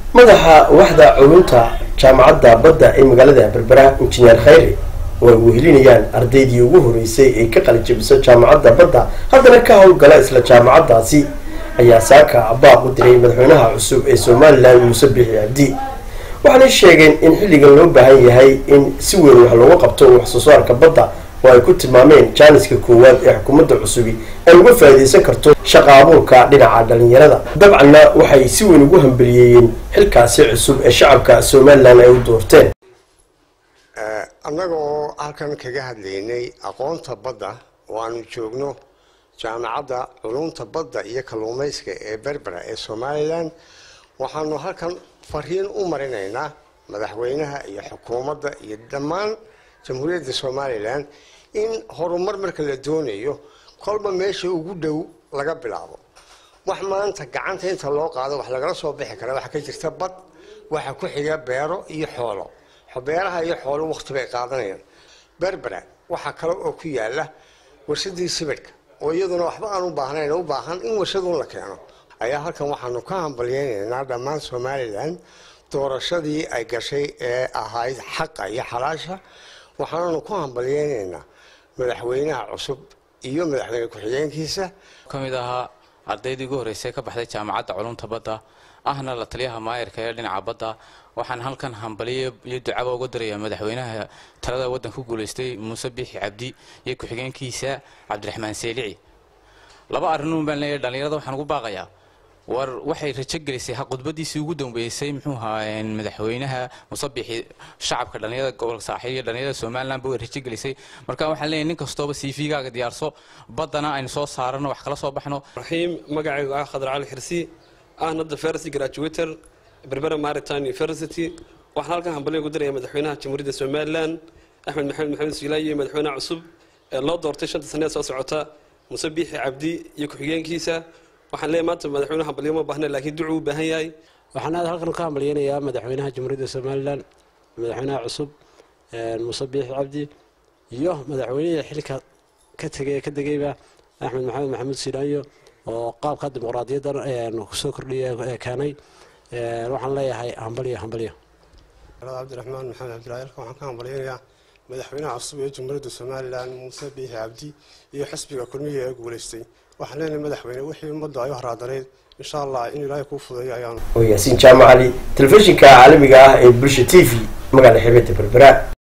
madaxa waxda culunta jaamacadda badda ee magaalada berbera injineer khayri oo ay wehelinayaan ardaydii ugu horeysay ee ka qalijabiso jaamacadda badda haddana ka howlgala isla jaamacaddaasi ayaa saaka baaq u diray madaxweynaha cusub ee somalilan muuse biixi cabdi waxaanay sheegeen in xilligan loo baahan yahay in si weyn wax looga qabto wax soo saarka badda oo ay ku tilmaameen jaaniska koowaad ee xukuumadda cusubi ay uga faa'iidaysan karto shaqa abuurka dhinaca dhalinyarada dabcanna waxay si weyn ugu hambeliyeeyeen xilkaasi cusub ee shacabka somalilan ay u doorteen annaga oo halkan kaga hadlaynay aqoonta badda oo aanu joogno jaamacadda culumta badda iyo kalluumayska ee berbera ee somalilan waxaanu halkan fariin u marinaynaa madaxweynaha iyo xukuumadda iyo dhammaan jamhuuriyadda somalilan in horumar marka la doonayo kolba meesha ugu dhow laga bilaabo wax maanta gacanta inta loo qaado wax lagala soo bixi kara waxaa ka jirta bad waxa ku xiga beero iyo xoolo beeraha iyo xoolo waqti bay qaadanayaan berbera waxaa kale oo ku yaala warshadii sibidhka oo iyaduna waxba aan u baahnayn u baahan in warshadun la keeno ayaa halkan waxaanu ka hambalyeynaynaa dhammaan somalilan doorashadii ay gashay ee ahayd xaqa iyo xalaasha waxaananu ku hambalyeynaynaa madaxweynaha cusub iyo madaxweyne ku-xigeenkiisa ka mid ahaa ardaydii ugu horreysay ka baxday jaamacadda culumta badda ahna la taliyaha maayirka ee dhinaca badda waxaan halkan hambaliyo iyo ducaba uga dirayaa madaxweynaha talada waddanka ku guulaystay muuse biixi cabdi iyo ku-xigeenkiisa cabdiraxmaan seelici laba arrinuun baan leeyahay dhallinyarada waxaan ugu baaqayaa war waxay rajo gelisay khudbadiisii ugu dambeysay muxuu ahaa madaxweynaha musabixi shacabka dhalinyarada gobolka saaxiib iyo dhalinyarada somaliland ba way rajo gelisay marka waxaan leeyahay nin kastooba cv-gaaga diyaarso baddana aynu soo saarano wax kala soo baxno raxiim magacaygu ah khadar cali xirsi ahna the first graduator berbera maritime university waxaan halkan hambalyo ku diraya madaxweynaha jamhuuriyadda somaliland axmed maxamed maxamed siilaayi iyo madaxweynaha cusub ee loo doortay shanta saneed soo socota muse biixi cabdi iyo ku-xigeenkiisa waxaan leeyahay maanta madaxweyne hambalyo ma baahna laakiin ducuu u baahan yahay waxaan aad halkan ka hambalyeynayaa madaxweynaha jamhuuriyadda somalilan madaxweynaha cusub muuse biixi cabdi iyo madaxweynihii xilka ka tegay ka degayba axmed maxamed maxamuud siilaayo oo qaabka dimuqraadiyaddan kusoo kordhiya keenay waxaan leeyahay hambalyo hambalyo cabdiraxmaan maxamed cabdilaahi halkan waxaan ka hambalyeynayaa madaxweynaha cusub ee jamhuuriyadda somalilan muuse biixi cabdi iyo xisbiga kulmiya ee guulaystay waxaan leenahay madaxweyne wixii ummadda ay u haraadaneyd insha allah in ilaahay kuu fudeeyo ayaanu oo yaasiin jaamacali telefishinka caalamiga ah ee bulsha t v magaala xeebada berbera